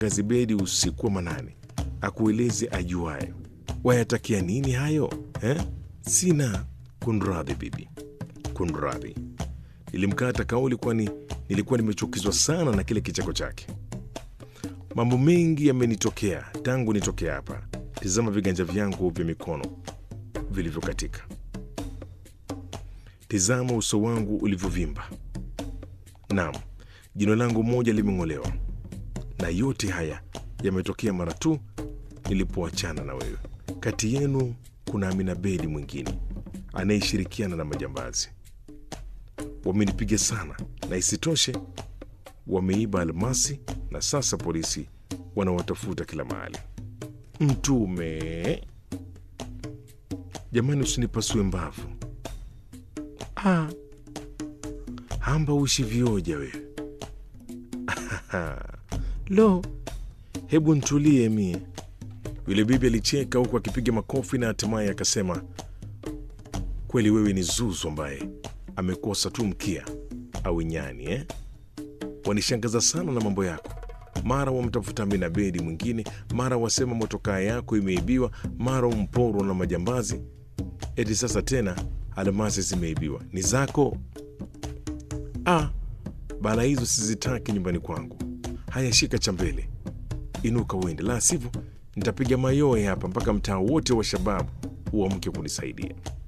Gazibedi usiku wa manane akueleze ajuayo. Wayatakia nini hayo eh? Sina. Kunradhi bibi, kunradhi. Nilimkata kauli, kwani nilikuwa nimechukizwa sana na kile kicheko chake. Mambo mengi yamenitokea tangu nitokea hapa. Tizama viganja vyangu vya mikono vilivyokatika, tizama uso wangu ulivyovimba. Naam, jino langu moja limeng'olewa, na yote haya yametokea mara tu nilipoachana na wewe. Kati yenu kuna Amina Bedi mwingine anayeshirikiana na majambazi. Wamenipiga sana, na isitoshe wameiba almasi, na sasa polisi wanawatafuta kila mahali. Mtume, jamani, usinipasue mbavu. Ah, hamba uishi vioja wewe. Lo, hebu ntulie mie. Yule bibi alicheka huku akipiga makofi na hatimaye akasema, kweli wewe ni zuzu ambaye amekosa tu mkia au nyani eh? Wanishangaza sana na mambo yako. Mara wamtafuta Amina Bedi mwingine, mara wasema motokaa yako imeibiwa, mara umporwa na majambazi, eti sasa tena almasi zimeibiwa. Ni zako? Ah, bala hizo sizitaki nyumbani kwangu. Haya, shika cha mbele, inuka uende, la sivyo nitapiga mayowe hapa mpaka mtaa wote wa shababu uamke kunisaidia.